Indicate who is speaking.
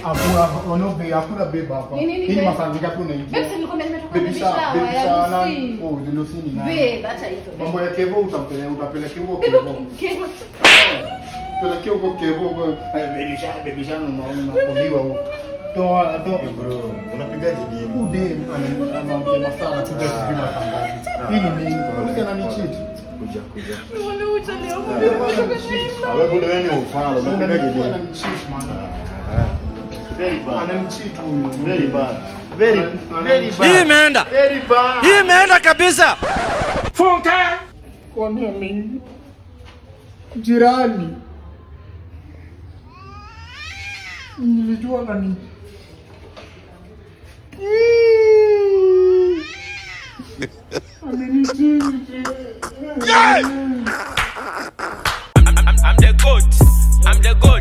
Speaker 1: Hakuna ono be hakuna beba hapa.
Speaker 2: Ni nini
Speaker 1: Hii
Speaker 2: be?
Speaker 1: mafanyika tu na hivi.
Speaker 2: Babe, si nilikwambia nimetoka
Speaker 1: Baby
Speaker 2: baby
Speaker 1: shower,
Speaker 2: shower
Speaker 1: baby
Speaker 2: ya
Speaker 1: shower na
Speaker 2: Lucy.
Speaker 1: oh, the Lucy ni nani?
Speaker 2: Babe, acha hizo.
Speaker 1: Mambo ya Kevo utampeleka utapeleka huko
Speaker 2: Babe,
Speaker 1: Kevo.
Speaker 2: Kevo.
Speaker 1: Pelekea huko Kevo huko. Eh, baby shower, baby shower unaona unakuliwa huko. Toa toa
Speaker 3: Bro, unapigaje dimu?
Speaker 1: Ude anaongea masala tu kwa kupima tangazo. Hii ni nini? Uliza na nichiti.
Speaker 3: Kuja, kuja.
Speaker 2: Mbona uchelewa? Mbona umeshinda?
Speaker 3: Wewe bado wewe ni ufala, unapigaje dimu?
Speaker 1: Ananicheat man.
Speaker 3: Very bad.
Speaker 1: Ananicheat huyu.
Speaker 3: Very bad. Very, very
Speaker 4: Hii
Speaker 3: bad.
Speaker 4: imeenda.
Speaker 3: Very bad.
Speaker 4: Hii imeenda kabisa. Funka.
Speaker 1: Kwani ame jirani nilijua nani amenichiti
Speaker 4: I'm the goat. I'm the goat.